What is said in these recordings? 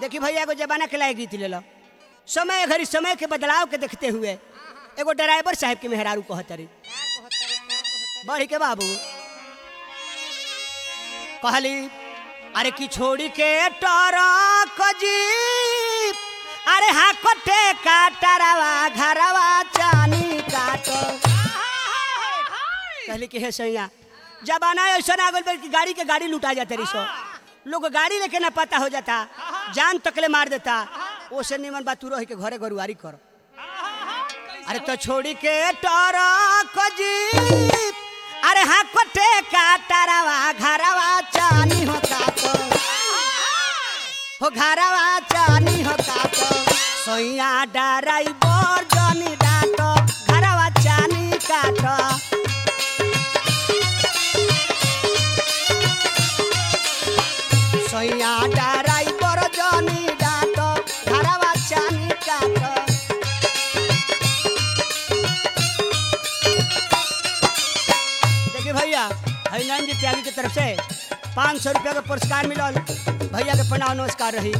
देखी भैया एगो जमाना के लायक रीति ले लो समय घड़ी समय के बदलाव के देखते हुए एगो ड्राइवर साहब के मेहरारू कहतरी बढ़ी के बाबू कहली अरे की छोड़ी के टरक जीप अरे हा कटे काटरवा घरवा चानी काटो कहली कि हे सैया जमाना ऐसा आ गइल बा कि गाड़ी के गाड़ी लुटा जाते रही सो लोग गाड़ी लेके ना पता हो जाता जान तकले मार देता ओसे निमन बात तू रह के घरे गरुआरी कर अरे तो छोड़ी के टरक जीप अरे हाँ कटे काटरवा घरवा चानी हो काटो हो घरवा चानी हो काटो सोइया डराइवर जनी डाटो घरवा चानी काटो सोइया डराइवर जनी डाटो घरवा चानी काटो देखिए भैया हरिनारायण जी त्यागी की तरफ से पाँच सौ रुपया का पुरस्कार मिलल भैया के प्रणाम नमस्कार रही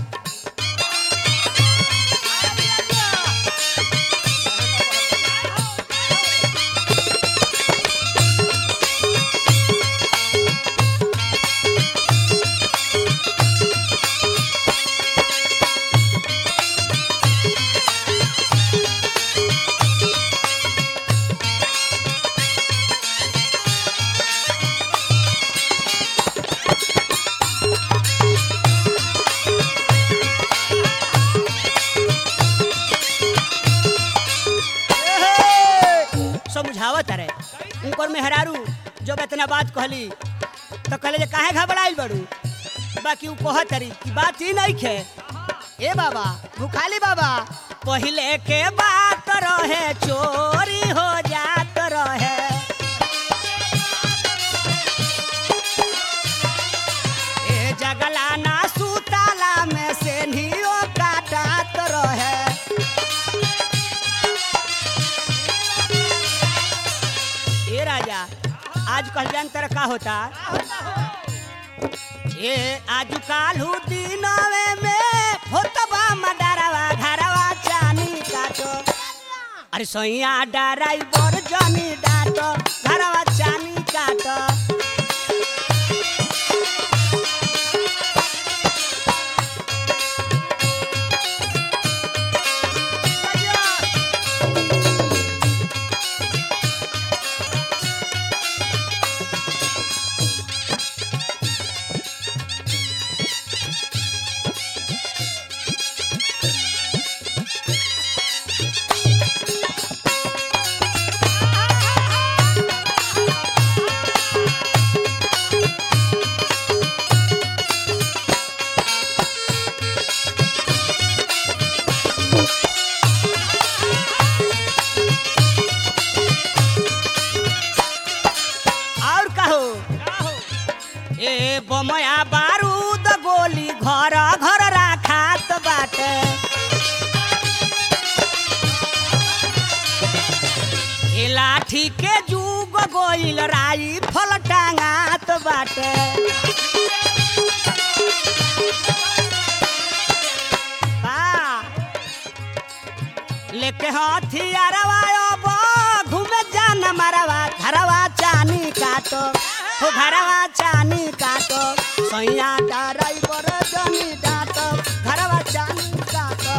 एहे! समझावत रहे उनकर मेहरारू जब इतना बात कहली तो कहले जे काहे घबराइल बड़ू बाकी उ कहत रही कि बात ही नहीं खे ए बाबा भूखाली बाबा पहले के बात रहे चोरी हो जात रहे ए जगला ना सुताला में से नियो काटत रहे ए राजा आज कल जान तर का होता ए आज कालू दिनवे में होतबा मडरवा घरवा चानी काटो अरे सैया डराइवर जनी डाटो घरवा चानी काटो और कहो ए बमया बारूद गोली घर घर राखात बाटे ए लाठी के जुग गोइल राई फल टांगात बाटे बा लेके हथियारवा अब घूमे जान मरवा घरवा चानी काटो हो घरवा चानी काटो सैया ड्राइवर जनी डाटो घरवा चानी काटो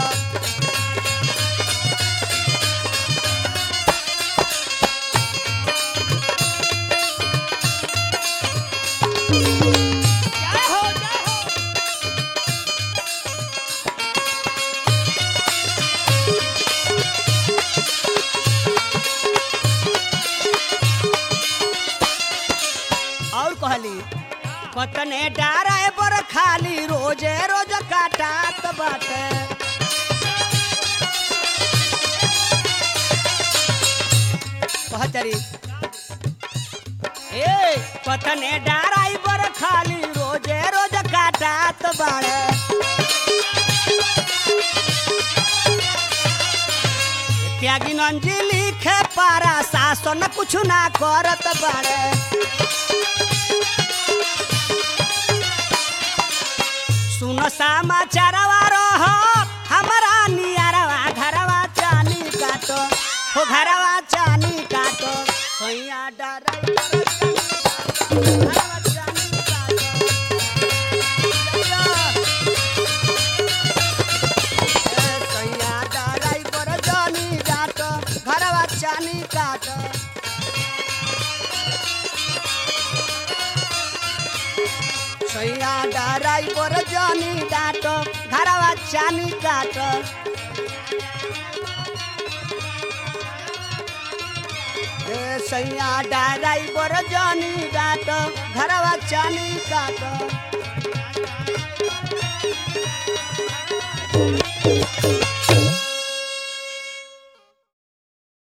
जय हो जय हो और कहली पतने डाराए पर खाली रोजे रोज काटात बाटे कहतरी ए पतने डाराई पर खाली रोजे रोज काटात बाड़े त्यागी नंजी लिखे पारा शासन कुछ ना करत बाड़े सुन समाचारवा रो हो घरवा चानी काटो सैया डराई घरवा चानी काटो ए, सैया डराई पर जानी डाटो घरवा चानी काटो सैया डराई पर जानी डाटो घरवा चानी काटो ए सैया डराई पर जानी डाटो घरवा चानी काटो